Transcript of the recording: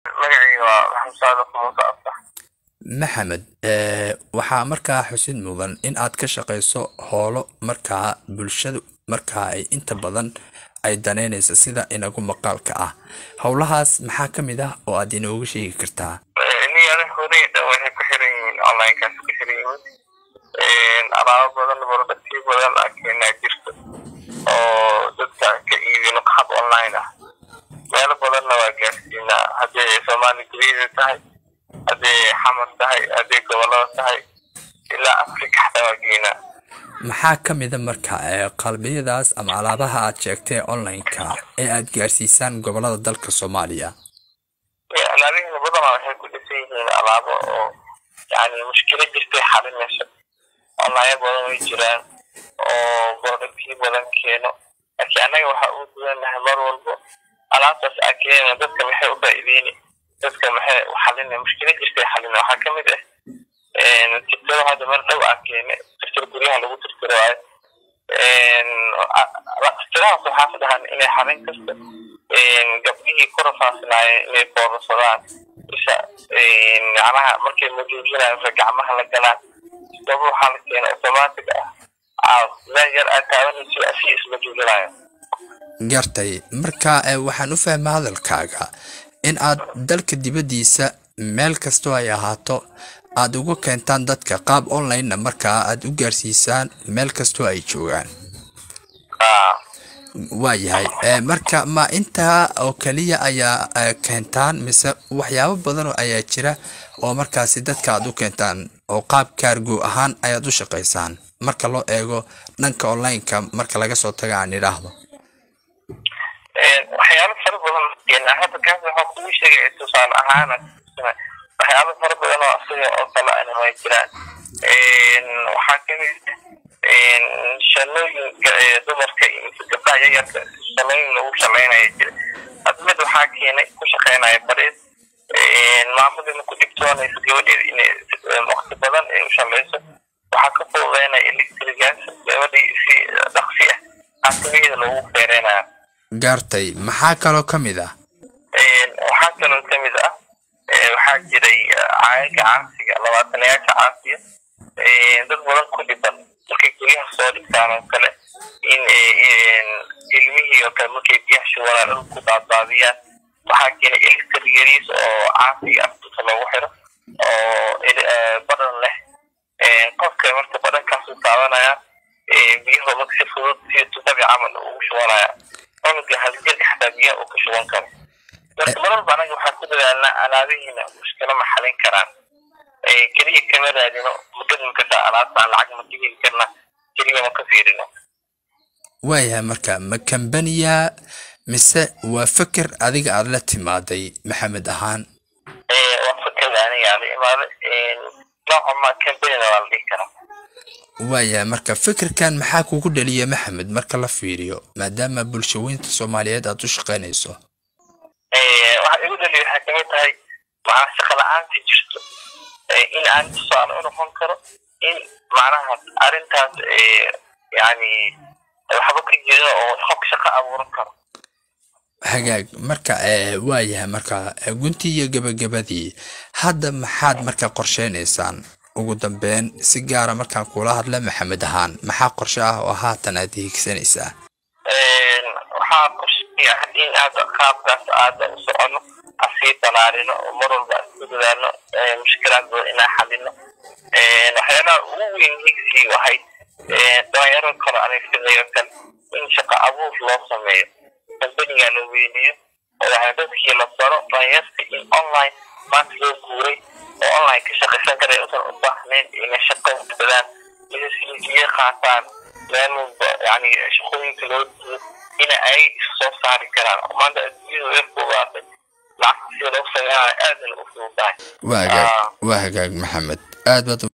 magacayga waa maxamed saadiq muuse aftax maxamed waxaa markaa xusid mudan in aad ka shaqayso howlo markaa bulshadu markaa ay inta badan ay daneynayso sida inagu maqaalka ah howlahaas maxaa ka mid ah oo aad inooga sheegi kartaa niyada horeyda waxay ku xiran yihiin onlinekaas ku xiran yihiin alaabo badan barodhaktiyo badan aa keenaa jirto oo dadka ka iibino hab online ah meelo badanna waa gaarsiinaa haddii soomaali guriyada tahay haddii xamar tahay haddii gobolada tahay ilaa afrika xataa waa geenaa maxaa ka mida marka qalbiyadaas ama alaabaha aad sheegtay online-ka ee aad gaarsiisaan gobolada dalka soomaaliya alaabihina badanaa waxay ku dhisan yihiin alaabo oo yani mushkilo jirtay xalinayso online badan way jiraan oo borodhaktiyo badan keeno laakiin annaga waxaa ugu duwanahay mar walbo alaabtaas aa keena dadka maxay u faa'iideyni dadka maxay u xalina mushkilo jirtay xalina waxaa ka mid ah tirtiro hadda mar dhow aa keene tirtir guryaha lagu tirtiro waayo tirtirahaas waxaa ka dhahan inay xalin kasta gabdhihii ku rafaasinaayeen inay foorarsadaan isha macnaha markay majuujinayaan marka gacmaha la galaan isdaba waxaa la keena automatic ah meel yar aad taabanayso asii isma juujinayo gartay marka waxaan u fahmaa hadalkaaga in aad dalka dibaddiisa meel kastoo ay ahaato aad uga keentaan dadka qaab online-na markaa aad u gaarsiisaan meel kastoo ay joogaan waayahay marka ma intaa oo keliya ayaa keentaan mise waxyaabo badan oo ayaa jira oo markaasi dadka aad u keentaan oo qaab kaargo ahaan ayaad u shaqaysaan marka loo eego dhanka online-ka marka laga soo taga aan idhaahdo waxyaalo fara badan hadda kaas waxaa kugu sheegaya tusaale ahaan waxyaalo fara badan oo asiga oo kale ana waa jiraan waxaa kamid shalooyinka dumarka iyo gabdhaha yaryarka shalooyin lagu shalaynaya jira hadda mid waxaa keenay ku shaqeynaya bariis maamadina ku dhibtoonaysa gabadheeda inay waqti badan ay u shalayso waxaa ka fududeynaya electrigaas gabadhii si dhaqsi ah xaasimaheeda loogu feereynaya gaartay maxaa kaloo ka mid ah waxaa kaloo ka mid ah waxaa jiray caayaga caasiga labaatanayaasha caasiya dad badan ku dhiban markay guryaha soo dhigtaan oo kale in ilmihii oo kale markay biyaha shubanaan dhul ku daaddaadiyaan waxaa keenay electric yariis oo caasiga aftusa loogu xiro oo badhan leh qofka marka badhankaasu taabanaya biyaha marka si fudud si tubabi camal ugu shubanaya cunuga haljelka xataa biyaha uu ka shuban karo marka mar walba anaga waxaan ku dadaalnaa alaabihiina mushkilo ma xalin karaan keliya kama raadino mudadimkasa alaabtaan lacag ma ka heli karna keliya ma ka fiirino waayahay marka ma kambaniya mise waa feker adiga aada la timaaday maxamed ahaan waa fekerda aniga aan la imaaday nooca ma kambanina waa la dhihi karaa waayahay marka fikirkan maxaa kugu dhaliya maxamed marka la fiiriyo maadaama bulshaweynta soomaaliyeed aad u shaqaynayso waxaa igu dhaliya waxay kamid tahay macnaha shaqa la-aanta jirto in aan tusaale u noqon karo in macnaha arrintaas yani waxba ka jiro oo qof shaqo abuuran karo hagaag marka waayahay marka guntii iyo gebagabadii hadda maxaad marka qorsheynaysaan ugu dambeyn si gaara markaan kula hadla maxamed ahaan maxaa qorshe ah oo haatan aad hiigsanaysaa waxaa qorsheya in aad qaabkaas aada u socono asii balaarino oo mar walba isku dadaalno mushkilaad badan inaan xalino waxyaalaha ugu weyn higsii wahay dhalinyaro kale aniga sidayo kale in shaqo abuur loo sameeyo kambaniga la weyneeyo oo waxaa dadkii la baro dhalinyarta in online maanta loo guuray oo online ka shaqaysan kara usan u baahnayn inay shaqo badaan inay siljiye qaataan meel walba yani shaqooyinka loo duuyo ina ay soo saari karaan maanta adduunyada way fuudaatay lacagta sida loo sameynaayo aadana u fududahay waa hagaag waa hagaag maxamed aad baad